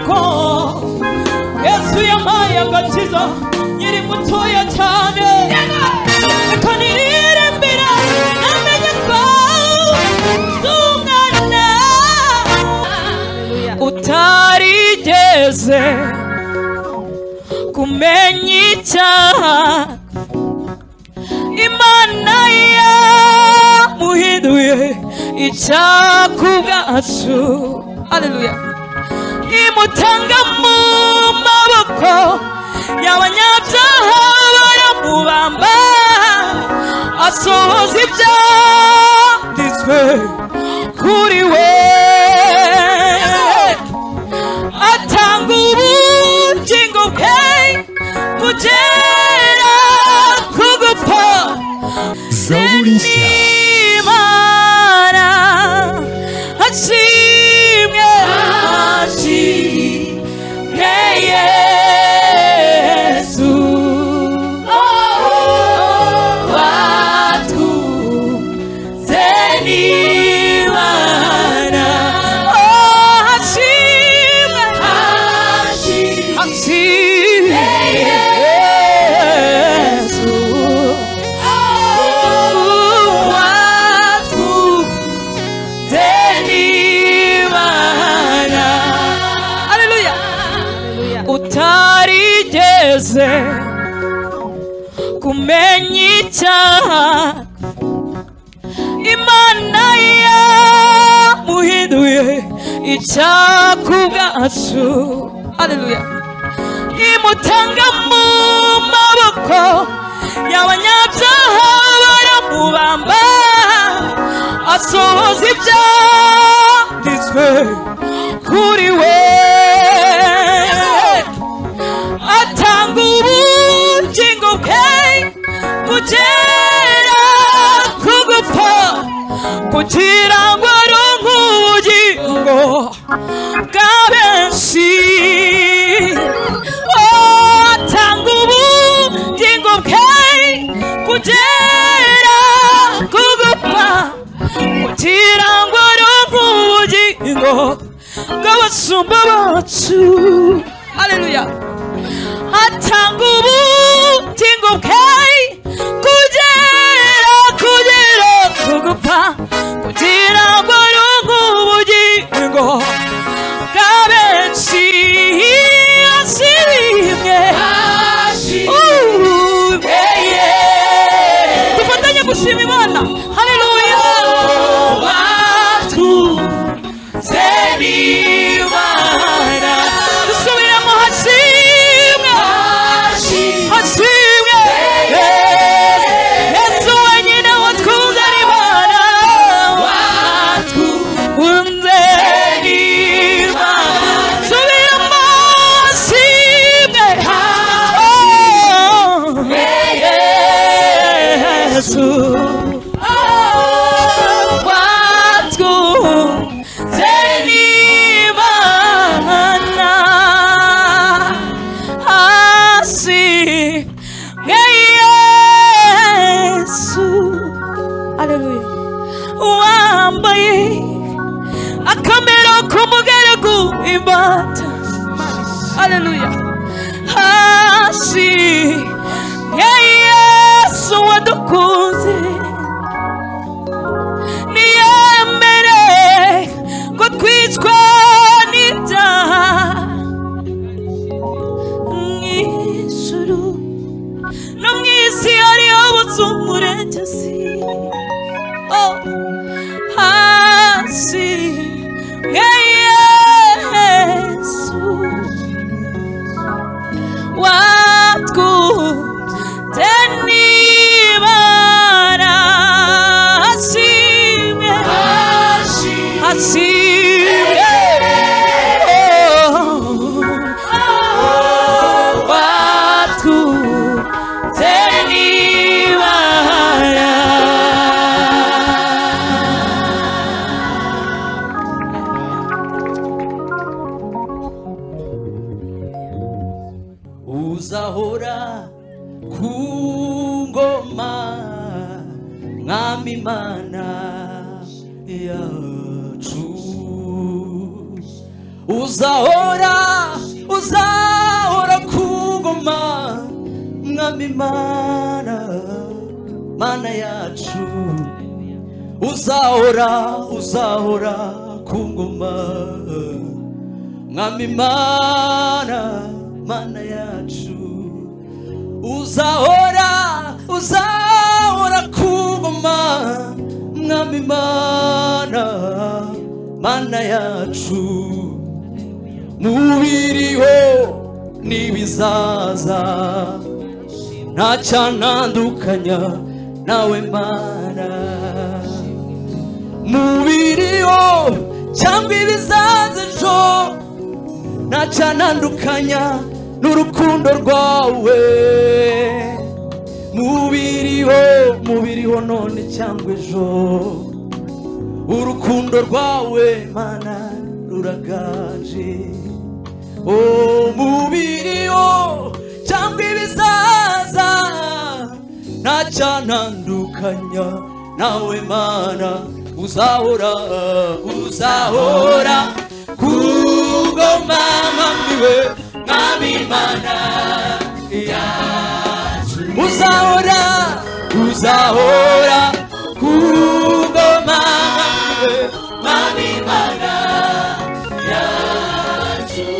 ko yesu yampaye agakiza nyiri mutoya cyane reka niririmbira namenye ko z'umwana utarigeze kumenya icyaha imana yamuhinduye icyaku bwacu aleluya imutanga mu maboko y'abanyabyaha baramubamba asohoza ibyanditswe kuri we atanga ubugingo bwe kugera ku gupfa zaburi nshya n'imana ashimwe ashimwe yesu watwuze n'imana ashimwe ashimwe yesu utarigeze kumenya icyaha imana yamuhinduye icyaku bwacu aleluya imutanga mu maboko y'abanyabyaha baramubamba asohoza ibyanditswe kuri we atanga ubugingo bwe kugera ku gupfa kugira ngo aronke ubugingo bwa benshi atanga ubugingo bwe kugera ku gupfa kugira ngo aronke ubugingo bw'abasumba bacu aleluya atanga ubugingo bwe kugera kugera ku gupfa kugira ngo aronke ubugingo bwa benshi ashimwe Uh, yeah, yeah. dufatanye gushima imana haleluya dusubiremo hashimwe hashimwe yesu wenyine watwunzana imana watwunzana imana subiremo hashimwe Oh, yesu watwunze n'imana ashimwe yesu aleluya wambaye akamero k'umugaragu imbata aleluya ashimwe yesu wadukunze niyemere ko twicwa n'ibyaha mu ijuru no mu isi hariho ubuzumurengezi Oh, hasi mwe yesu watwunze n'ibara ashimwe ashimwe watwunze n'ibara uzahora ku ngoma mwami imana yacu uzahora uzahora ku ngoma mwami mana mana yacu uzahora uzahora ku ngoma mwami mana mana yacu uzahora uzahora ku ngoma mwami mana mana yacu mubiriho n'ibizaza nta cyanandukanya nawe mana mubiriho cyangwa ibizaza ejo nta cyanandukanya n'urukundo rwawe mubiriho mubiriho none cyangwa ejo urukundo rwawe mana ruragaje umubiriho cyangwa ibizaza nta cyanandukanya nawe mana uzahora uzahora ku ngoma mwamiwe mwami mana yacu uzahora uzahora ku ngoma mwamiwe mwami mana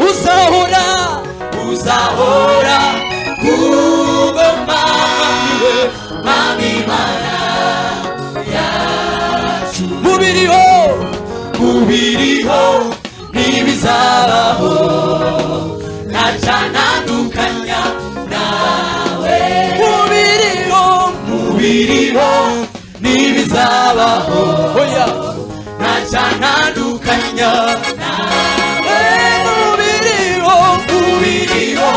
uzahora uzahora kuboma iwe mami mana yacu mubiriho mubiriho ntibizabaho ntacanandukanya nawe mubiriho mubiriho ntibizabaho oya ntacanandukanya nawe mubiriho mubiriho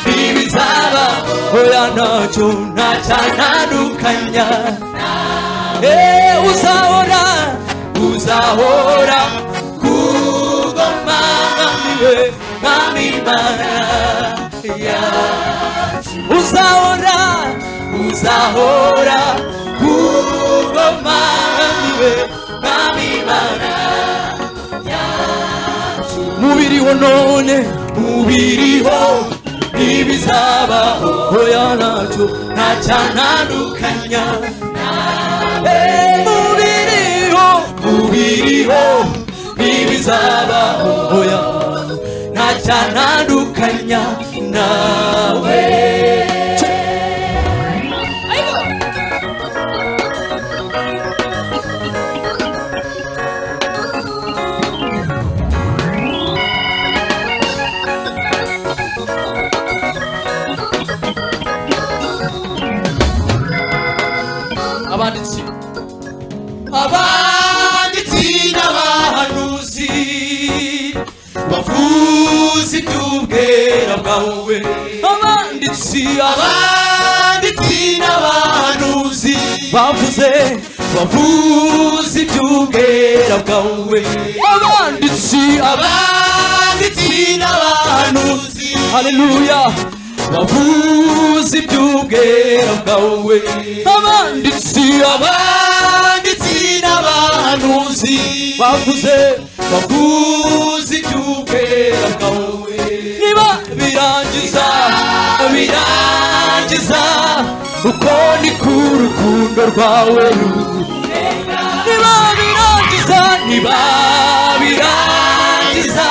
ntibizaba oya ntacyo ntacanandukanya Eh, uzahora uzahora ku ngoma mwamiwe mwami mana yacu uzahora uzahora ku ngoma mwamiwe mwami mana mubiriho none mubiriho ntibizabaho oya ntacyo ntacyanandukanya nawe mubiriho mubiriho ntibizabaho oya ntacyanandukanya nawe abanditsi abanditsi n'abahanuzi bavuze iby'ubwera bwawe abanditsi abanditsi n'abahanuzi bavuze bavuze iby'ubwera bwawe abanditsi abanditsi n'abahanuzi haleluya bavuze iby'ubwera bwawe abanditsi abanditsi n'abahanuzi bavuze bavuze iby'ubwera bwawe niba birangiza birangiza uko ni ku rukundo rwawe niba birangiza niba birangiza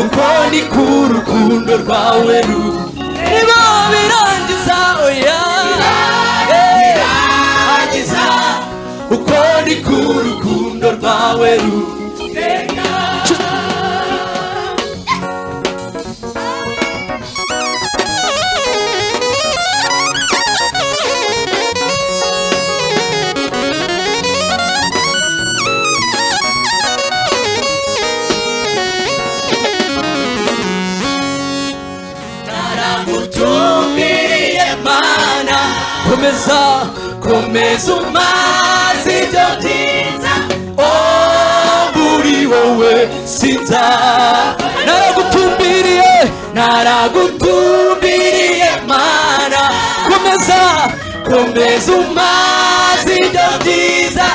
uko ni ku rukundo rwawe rubi niba birangiza oya birangiza uko ni ku rukundo rwawe ruteka naragutumbiriye mana komeza komeza umazi ibyo byiza muri wowe sinza naragutumbiriye naragutumbiriye mana komeza komeza umazi ibyo byiza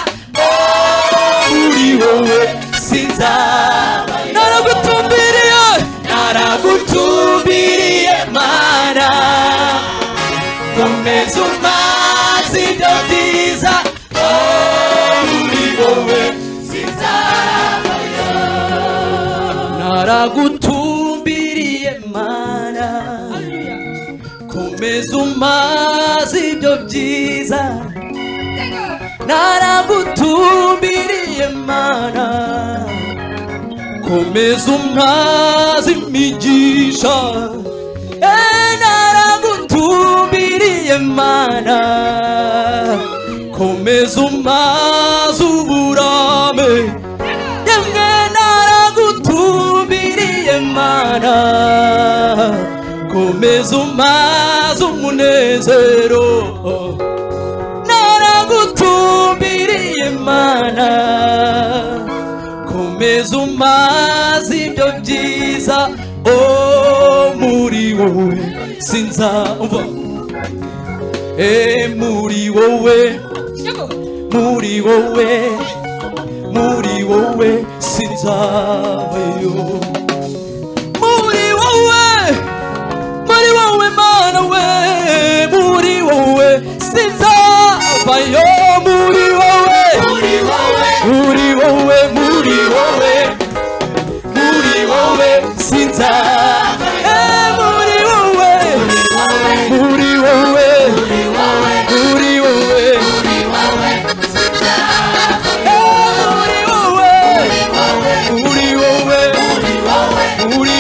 muri wowe sinza naragutumbiriye ntuma sibyo byiza aho muri wowe sinzavayo naragutumbiriye mana komeza umaze ibyo byiza naragutumbiriye mana komeza umwazi imigisha Eh, naragutumbiriye mana komeza umwazi uburame yemwe naragutumbiriye mana komeza umwazi umunezero naragutumbiriye mana komeza umaze ibyo byiza o muri wowe sinza umva e muri wowe muri wowe muri wowe sinzabayo muri wowe muri wowe mana we muri wowe sinzabayo muri wowe muri wowe muri wowe muri wowe muri wowe sinza Eh, muri wowe muri wowe muri wowe Eh, muri wowe muri wowe muri wowe Eh, muri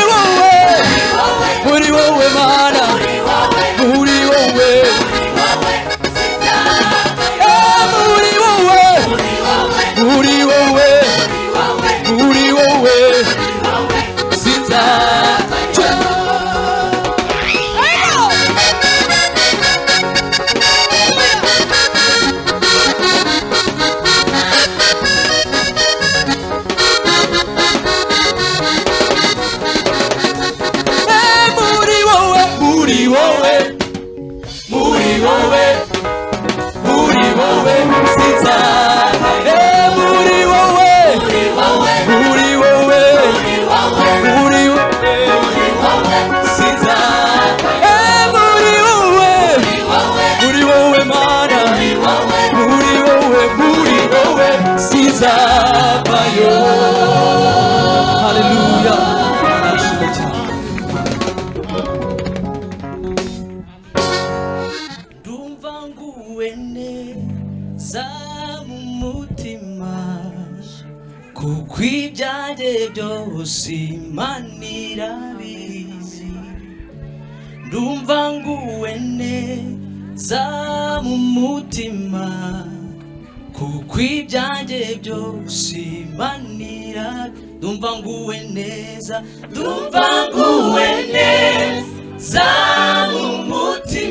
wowe muri wowe mana muri wowe muri wowe muri wowe muri wowe sinza muri wowe muri wowe muri wowe muri wowe sinza Eh, muri wowe muri wowe muri wowe muri wowe sinza Eh, muri wowe muri wowe mana muri wowe muri wowe sinza bayo haleluya Narashimye cyane. ndumva nguwe neza mu mutima kuko ibyanjye byose imana irabizi ndumva nguwe neza mu mutima kuko ibyanjye byose imana irabizi ndumva nguwe neza ndumva nguwe neza mu mutima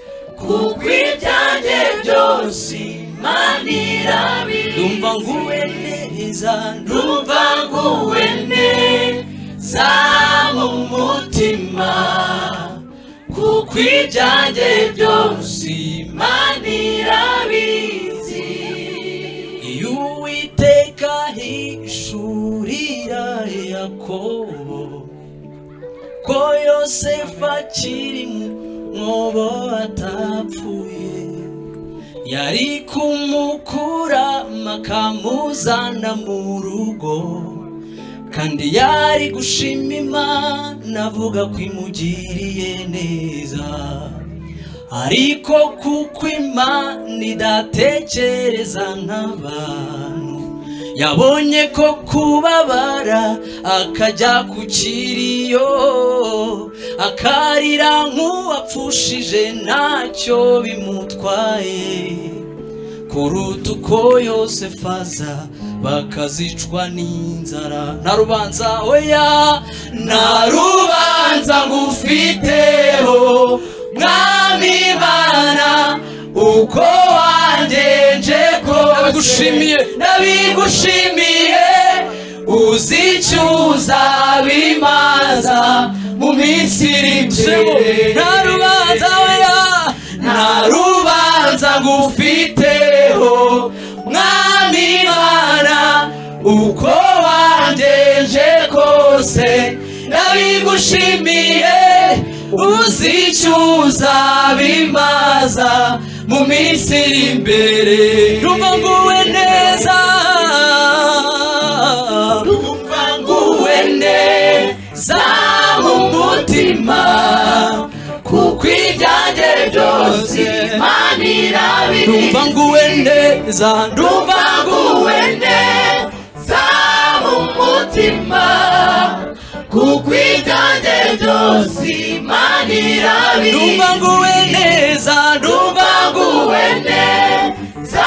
kuko ibyanjye byose imana irabizi ndumva nguwe neza ndumva nguwe neza mu mutima kuko ibyanjye byose imana irabizi iyo uwiteka hishurira yakobo ko yosefu akiri mu mwobo atapfuye yari kumukura makamuzana mu rugo kandi yari gushima imana avuga ko imugiriye neza ariko kuko imana idatekereza nk'abantu yabonye ko kubabara akajya ku kiriyo akarira nk'uwapfushije ntacyo bimutwaye kuruta uko yose faza bakazicwa n'inzara nta rubanza oya nta rubanza ngufiteho mwami imana uko wangenje nabigushimiye nabigushimiye uzi icyo uzabimaza mu minsi iri imbere nta rubanza oya nta rubanza ngufiteho mwami imana uko wangenje kose nabi- igushimiye uzicuza bimaza mu minsi iri imbere rumva nguwe neza rumva nguwe neza mu mutima kuko ibyanjye byose imana irabiri rumva nguwe neza rumva nguwe neza mu mutima kuko ibyanjye byose imana irabiri rumva nguwe neza rumva nguwe neza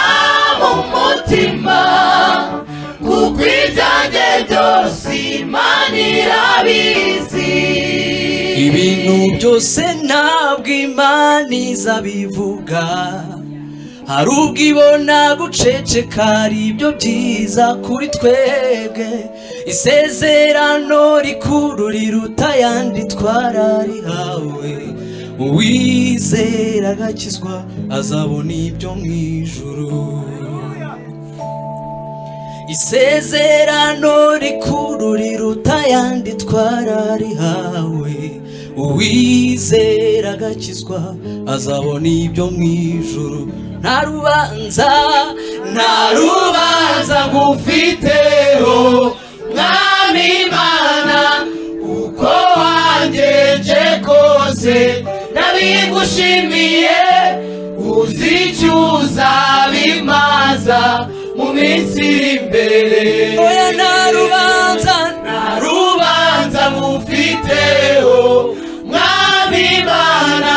mu mutima kuko ibyanjye byose imana irabizi ibintu byose ntabwo imana izabivuga hari ubwo ibona guceceka ari ibyo byiza kuri twebwe isezerano rikuru riruta ayandi twararihawe uwizera agakizwa azabona ibyo mu ijuru isezerano rikuru riruta ayandi twararihawe uwizera agakizwa azabona ibyo mu ijuru nta rubanza nta rubanza ngufiteho mwami imana uko wangeje kose nabigushimiye uzicyuza bimaza mu minsi iri imbere oya nta rubanza nta rubanza mufiteho mwami imana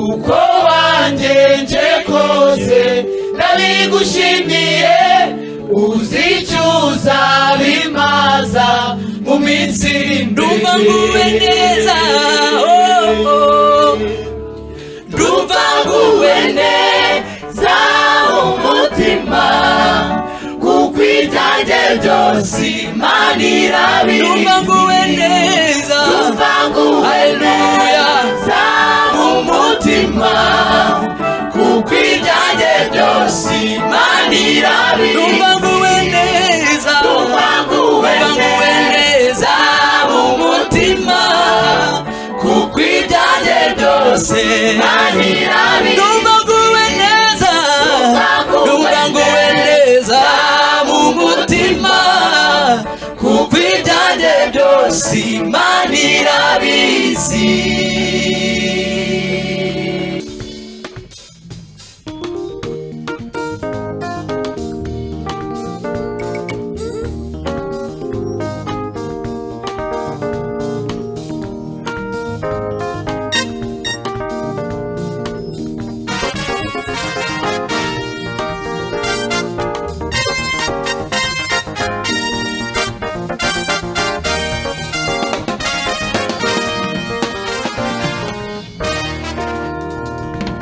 uko wangenje kose ndabigushimiye uzicyuza bimaza mu minsi iri imbere Ndumva nguwe neza, oh, ndumva nguwe neza umutima kuko ibyanjye byose imana irabizi Ndumva nguwe neza. ndumva nguwe neza umutima kuko ibyanjye byose imana irabizi Ndumva nguwe neza. ndumva nguwe Ndumva nguwe neza umutima kuko ibyanjye byose imana irabizi Ndumva nguwe neza. Ndumva nguwe neza. mu mutima kuko ibyanjye byose imana irabizi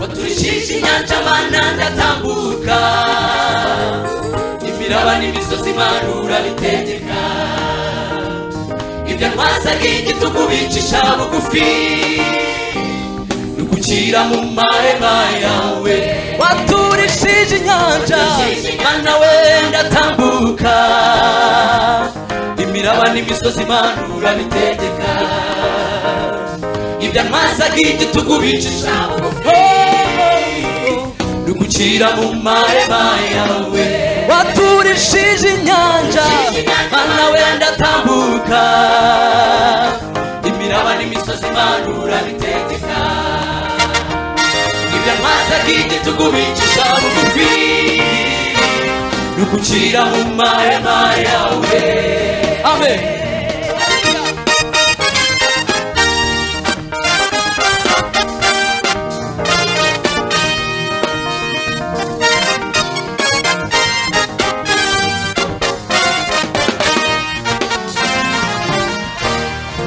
waturishije inyanja mana ndatambuka imiraba n'imisozi imana urabitegeka ibyo ntwazaga igitugu bicisha bugufi nugukira mu mahema yawe Waturishije inyanja. mana we ndatambuka imiraba n'imisozi imana urabitegeka ibyo ntwazaga igitugu bicisha bugufi nugukira mu mahema yawe Waturishije inyanja. mana we ndatambuka imiraba n'imisozi imana urabitegeka ibyo ntwazaga igitugu bicisha bugufi nugucira mu mahema yawe amen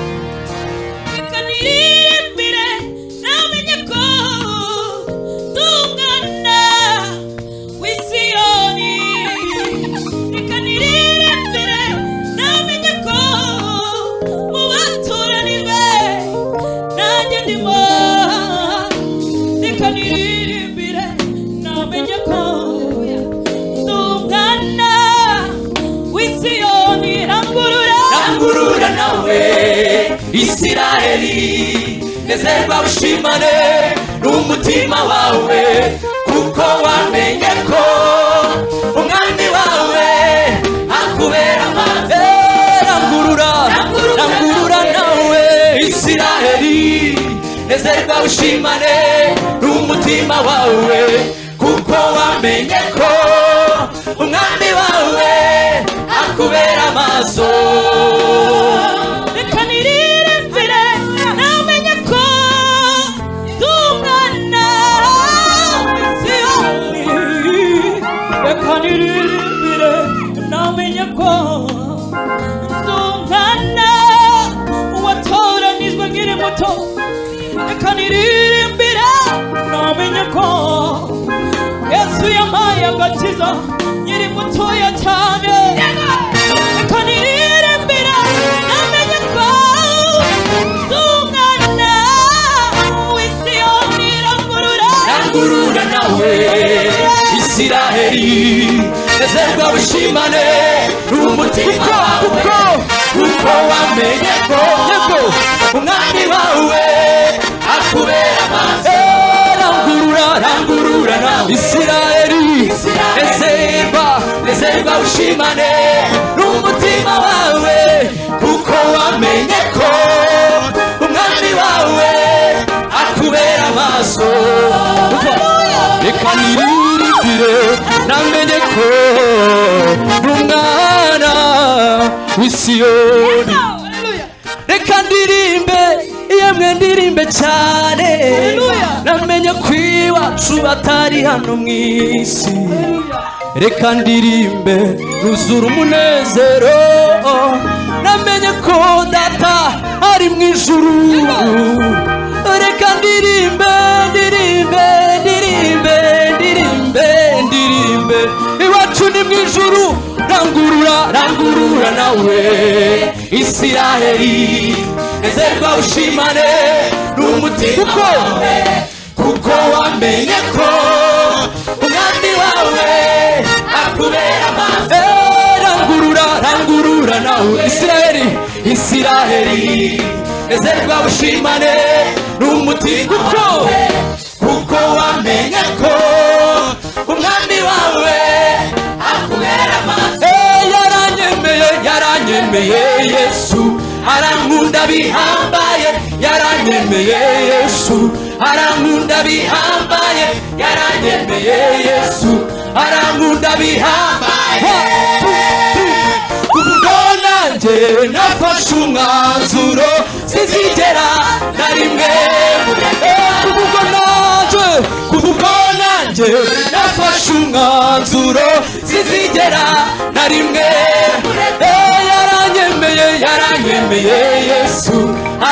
Reka niririmbire namenye ko tungana w'isiyoni Reka niririmbire namenye ko mu baturanyi be nanjye ndimo Reka niririmbire namenye ko tungana w'isiyoni rangurura rangurura nawe isiraheli nezerwa ushimane n'umutima wawe kuko wamenye ko umwami wawe akubera amazi rangurura rangurura nawe isiraheli nezerwa ushimane n'umutima wawe kuko wamenye ko umwami wawe akubera amaso reka niririmbire namenye ko ndi umwana w'isiraheli reka niririmbire namenye ko ndi umwana watoranijwe nkiri muto reka niririmbire namenye ko yesu yampaye agakiza nkiri mutoya cyane reka niririmbire namenye ko ndi umwana w'isi yombi irangurura rangurura nawe isiraheli nezerwa bushimane n'umutima wawe kuko wamenye ko umwami wawe akubera amaso rangurura rangurura nawe isiraheli nezerwa nezerwa bushimane n'umutima wawe kuko wamenye ko umwami wawe akubera amaso reka niririmbire namenye ko uri umwana w'isiyoni Hallelujah. reka ndirimbe yemwe ndirimbe cyane Hallelujah. namenye ko iwacu batari hano mu isi reka ndirimbe ruzura umunezero namenye ko data ari mu ijuru reka ndirimbe ndirimbe ndirimbe ndirimbe ndirimbe iwacu ni mu ijuru rangurura rangurura nawe isiraheli ezerwa ushimane n'umutima wawe kuko wamenye ko umwami wawe akubera amaso Eh, rangurura rangurura nawe isiraheli isiraheli ezerwa ushimane n'umutima wawe kuko wamenye ko umwami wawe akubera amaso Eh, yaranyemeye yaranyemeye yesu arankunda bihambaye yaranyemeye yesu arankunda bihambaye yaranyemeye yesu arankunda bihambaye kuvuga nanjye nafashe umwanzuro sizigera na rimwe kuvuga nanjye kuvuga nanjye nafashe umwanzuro sizigera na rimwe Eh, yaranyemeye yaranyemeye yesu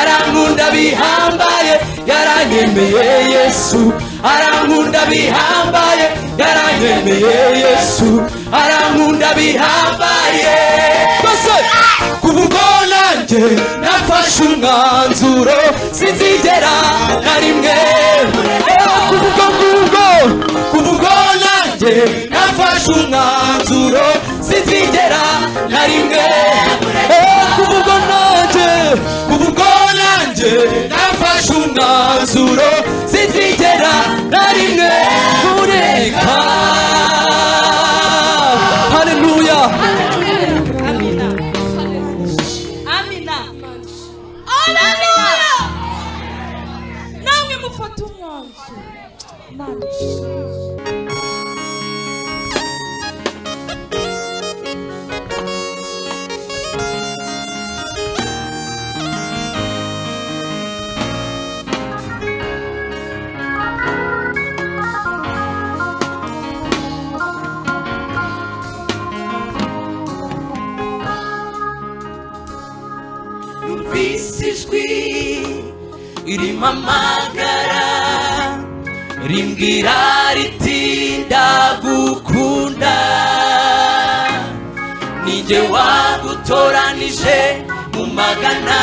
arankunda bihambaye yaranyemeye yesu arankunda bihambaye yaranyemeye yesu arankunda bihambaye Bose! kuva ubwo nanjye nafashe umwanzuro sinzigera na rimwe kuva ubwo ngubwo kuva ubwo nanjye nafashe umwanzuro sinzigera na rimwe kuva ubwo nanjye kuva ubwo nanjye nafashe umwanzuro sinzigera na rimwe kureka haleluya Amina. Amina. Haleluya. Namwe mufate umwanzuro. Manje. numvise ijwi ririmo amagara rimbwira riti ndagukunda nijye wagutoranije mu magana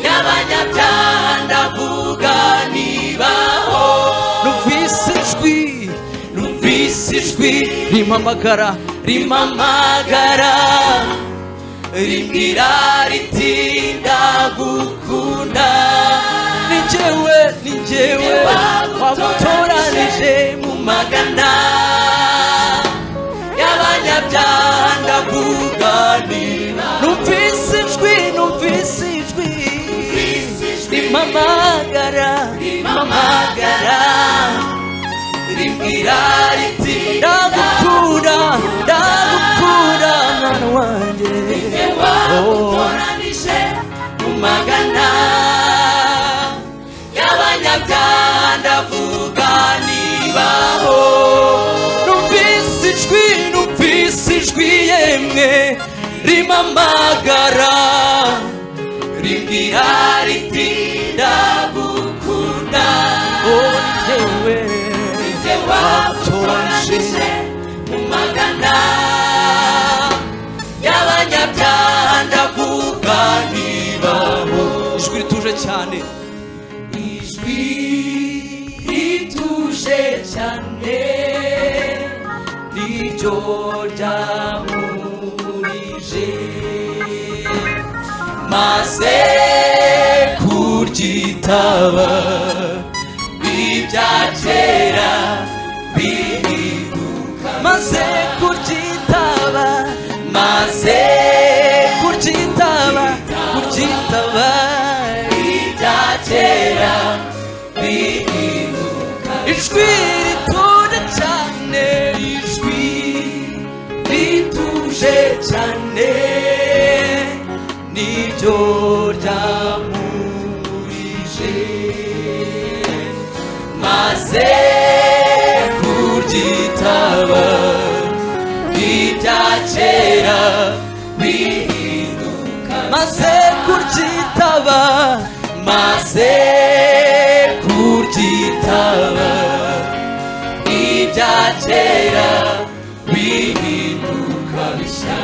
y'abanyabyaha ndavuga nibaho numvise ijwi numvise ijwi rimamagara rimamagara rimbwira riti ndagukunda ni njyewe ni njyewe wamutoranije mu magana y'abanyabyaha ndakuganira numvise ijwi numvise ijwi rimamagara rimamagara rimbwira riti ndagukunda ndagukunda mwana wanjye wamutoranije mu magana y'abanyabyaha ndavuga nibaho numvise ijwi numvise ijwi yemwe rimamagara rimbwira riti ndagukunda oh, yewe nijye watoranije mu magana y'abanyabyaha ndavuga nibaho ijwi rituje cyane ijwi rituje cyane niryo ryamurije maze kuryitaba ibya kera bihinduka maze kuryitaba maze kuryitaba kuryitaba ibya kera bihinduka ijwi rituje cyane ijwi rituje cyane niryo ryamurije maze kuryitaba ibya kera bihinduka maze kuryitaba maze kuryitaba ibya kera bihinduka bishya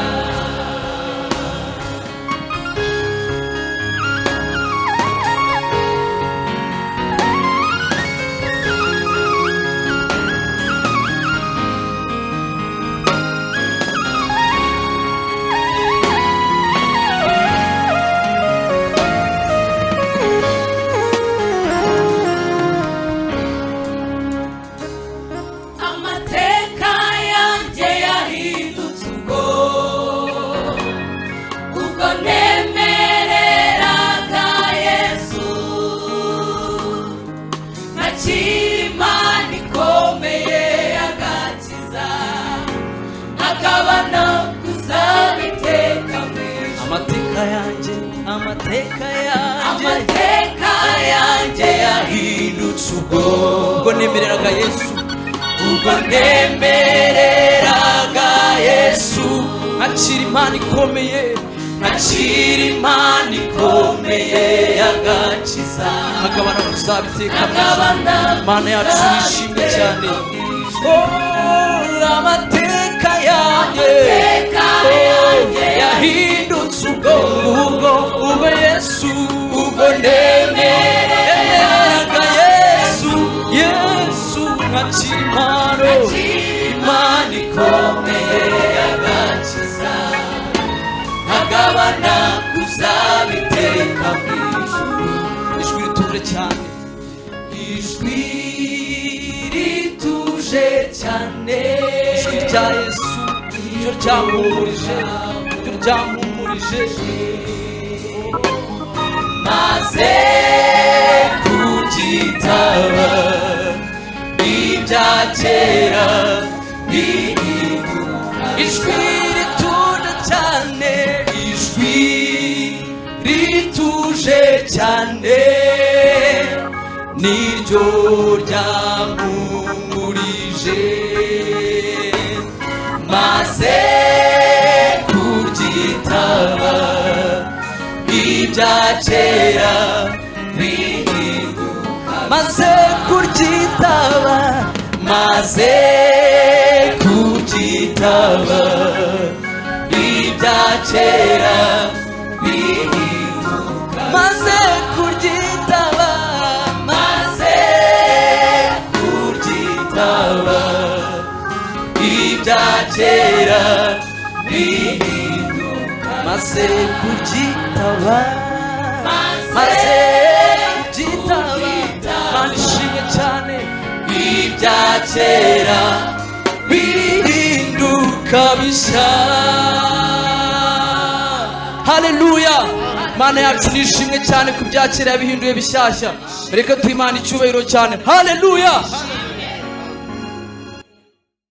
amateka yanjye yahindutse ubwo ubwo nemereraga yesu ntakiri imana ikomeye agakiza akaba nakuzaba iteka mu ijuru amateka yanjye amateka yanjye amateka yanjye yahindutse yahindutse ubwo ubwo nemereraga yesu ubwo nemereraga yesu nkakira imana ikomeye nkakira imana ikomeye yagakiza nkagabana gusaba iteka mu ijuru. imana yacu yishimye cyane Oh, amateka yanjye Amateka Oh, yanjye yahindutse ubwo ubwo ubwo yesu ubwo nemereraga yesu yesu nka kirimano imana ikomeye yagakiza nkagabana kuzaba iteka mu ijuru ijwi rituje cyane ijwi rituje cyane ijwi rya yesu ryo ryampumurije ryo ryampumurije maze kuryitaba ibya kera bihinduka ijwi rituje cyane ijwi rituje cyane niryo ryamumurije maze kuryitaba ibya kera bihinduka maze kuryitaba maze kuryitaba ibya kera bihinduka maze kuryitaba maze kuryitaba ibya kera bihinduka maze maze kugitaba maze maze kugitaba kugitaba. manishimye cyane ibya kera birinduka bishya haleluya mana yacu nishimwe cyane ku byakera yabihinduye bishyashya reka duhe imana icyubahiro cyane haleluya